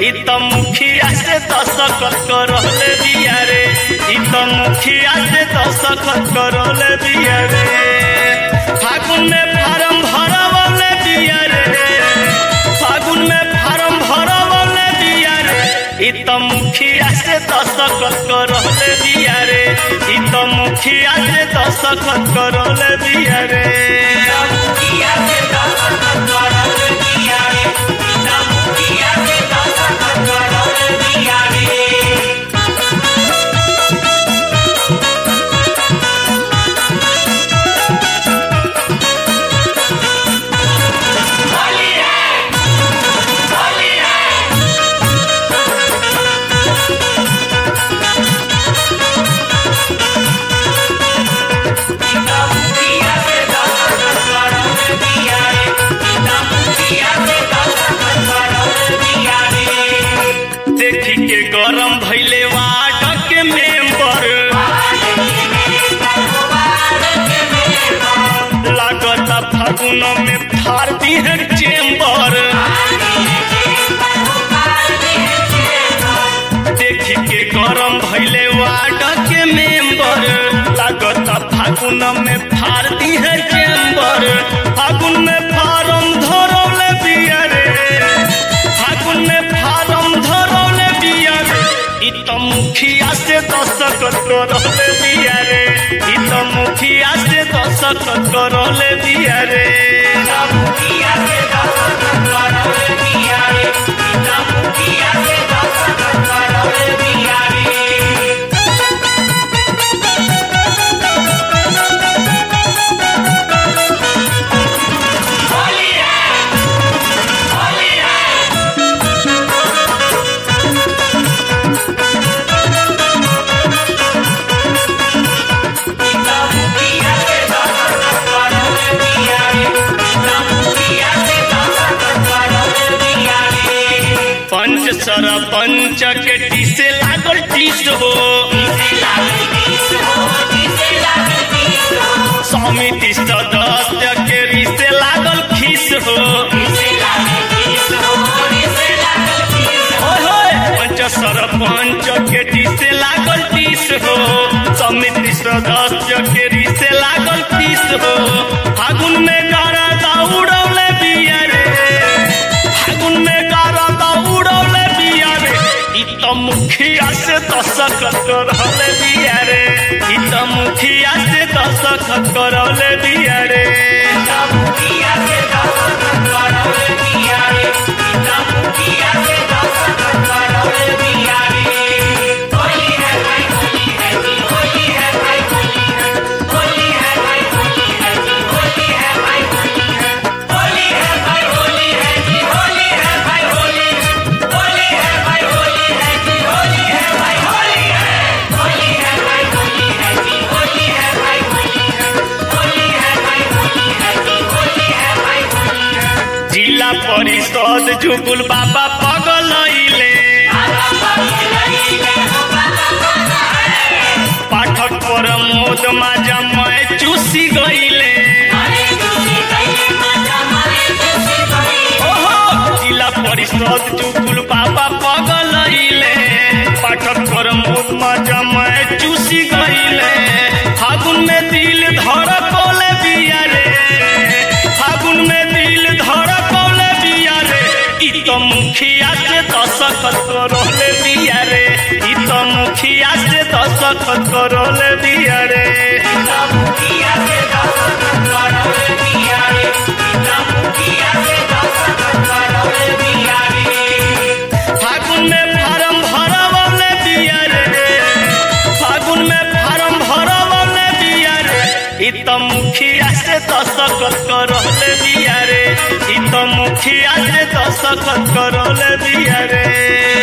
इ त मुखिया से दस्तखत करौले बिया रे इ त मुखिया से दस्तखत करौले बिया रे फागुन में फार्म भरवले बिया रे फागुन में फार्म भरवले बिया रे इ त मुखिया से दस्तखत करौले बिया रे इ त मुखिया से दस्तखत करौले बिया रे मुखिया से दस्तखत करौले बिया रे पिता मुखिया से दस्तखत करौले बिया रे होली है होली है पिता मुखिया से दस्तखत करौले बिया रे पिता मुखिया से दस्तखत करौले बिया रे देखी के गरम भैले वार्ड के मेंबर लागता फागुन में फाड़ दी है चेम्बर देखी के गरम भैले वार्ड के मेंबर लागता फागुन में फाड़ दी है चेम्बर फागुन में फारम धरौले बिया रे फागुन में फारम धरौले बिया रे इ त मुखिया से दस्तखत करौले बिया रे इ त मुखिया से दस्तखत करौले बिया रे मुखिया से दस्तखत करौले बिया रे पिता मुखिया से दस्तखत करौले बिया रे होली है होली है पिता मुखिया से दस्तखत करौले बिया रे पिता मुखिया से दस्तखत करौले बिया रे पंच सरपंच के टीसे लागल टीस हो किसे लागे किस हो किसे लागे किस हो समिति सदस्य के रिसे लागल खीस हो किसे लागे किस हो किसे लागे किस हो होय होय पंच सरपंच के टीसे लागल टीस हो समिति सदस्य के रिसे लागल टीस हो फागुन में गारा दौड़ौले बिया रे फागुन में गारा दौड़ौले बिया रे इ त मुखिया से दस्तखत करौले बिया रे इ त मुखिया से दस्तखत करौले बिया रे पिता मुखिया से दस्तखत करौले बिया रे पिता मुखिया से दस्तखत करौले बिया रे होली है भाई होली है जी होली है भाई होली है होली है भाई होली है जी होली है भाई होली है होली है भाई होली है जी होली है भाई होली होली है भाई होली है जी होली है भाई होली है होली है भाई होली है जी होली है भाई होली है होली है भाई होली है जी होली है भाई होली है जिला परिषद जुगुल बाबा पगलैले पाठक प्रमोद माजा मैं चूसी गईले ओहो जिला परिषद जुगुल बाबा पगलैले पाठक प्रमोद माजा मैं चूसी गईले फागुन में दिल धड़कौले बिया रे फागुन में दिल धड़कौले बिया रे इ त मुखिया से दस्तखत करौले बिया रे इ त मुखिया से दस्तखत करौले बिया रे फागुन में फार्म भरवले बिया रे फागुन में फार्म भरवले बिया रे इ त मुखिया से दस्तखत करौले बिया रे इ त मुखिया से दस्तखत करौले बिया रे